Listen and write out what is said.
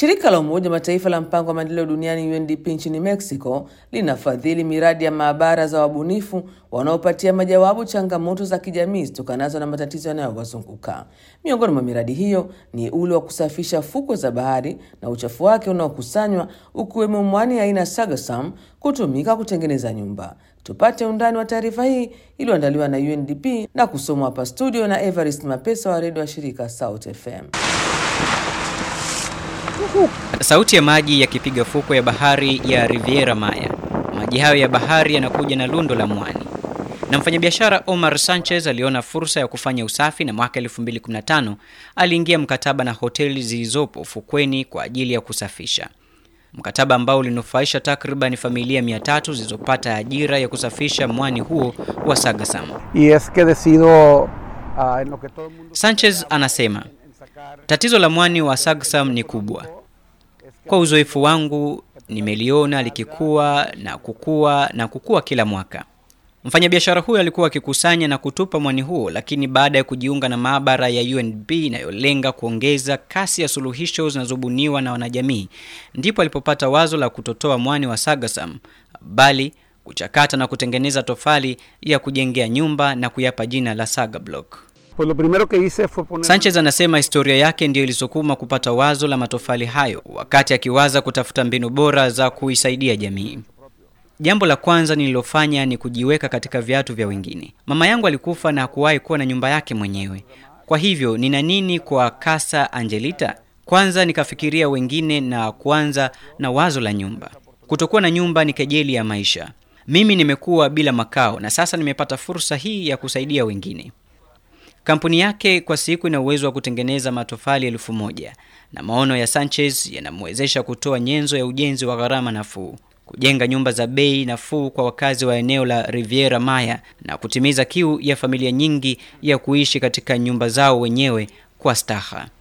Shirika la Umoja wa Mataifa la mpango wa maendeleo duniani UNDP nchini Mexico linafadhili miradi ya maabara za wabunifu wanaopatia majawabu changamoto za kijamii zitokanazo na matatizo yanayowazunguka. Miongoni mwa miradi hiyo ni ule wa kusafisha fukwe za bahari na uchafu wake unaokusanywa ukiwemo mwani aina Sagasam kutumika kutengeneza nyumba. Tupate undani wa taarifa hii iliyoandaliwa na UNDP na kusomwa hapa studio na Evarist Mapesa wa redio wa shirika South FM. Sauti ya maji yakipiga fukwe ya bahari ya Riviera Maya. Maji hayo ya bahari yanakuja na lundo la mwani, na mfanyabiashara Omar Sanchez aliona fursa ya kufanya usafi, na mwaka 2015 aliingia mkataba na hoteli zilizopo fukweni kwa ajili ya kusafisha, mkataba ambao ulinufaisha takriban familia 300 zilizopata ajira ya kusafisha mwani huo wa Sagasam. y es que decido ah, en lo que todo el mundo Sanchez anasema tatizo la mwani wa Sagsam ni kubwa. Kwa uzoefu wangu nimeliona likikua na kukua na kukua kila mwaka. Mfanyabiashara huyo alikuwa akikusanya na kutupa mwani huo, lakini baada ya kujiunga na maabara ya UNB inayolenga kuongeza kasi ya suluhisho zinazobuniwa na wanajamii, ndipo alipopata wazo la kutotoa mwani wa Sagasam bali kuchakata na kutengeneza tofali ya kujengea nyumba na kuyapa jina la Saga Block. pues lo primero que hice fue poner Sanchez anasema historia yake ndiyo ilisukuma kupata wazo la matofali hayo wakati akiwaza kutafuta mbinu bora za kuisaidia jamii. Jambo la kwanza nililofanya ni kujiweka katika viatu vya wengine. Mama yangu alikufa na hakuwahi kuwa na nyumba yake mwenyewe. Kwa hivyo nina nini kwa Casa Angelita? Kwanza nikafikiria wengine na kuanza na wazo la nyumba. Kutokuwa na nyumba ni kejeli ya maisha. Mimi nimekuwa bila makao na sasa nimepata fursa hii ya kusaidia wengine. Kampuni yake kwa siku ina uwezo wa kutengeneza matofali elfu moja na maono ya Sanchez yanamwezesha kutoa nyenzo ya ujenzi wa gharama nafuu, kujenga nyumba za bei nafuu kwa wakazi wa eneo la Riviera Maya na kutimiza kiu ya familia nyingi ya kuishi katika nyumba zao wenyewe kwa staha.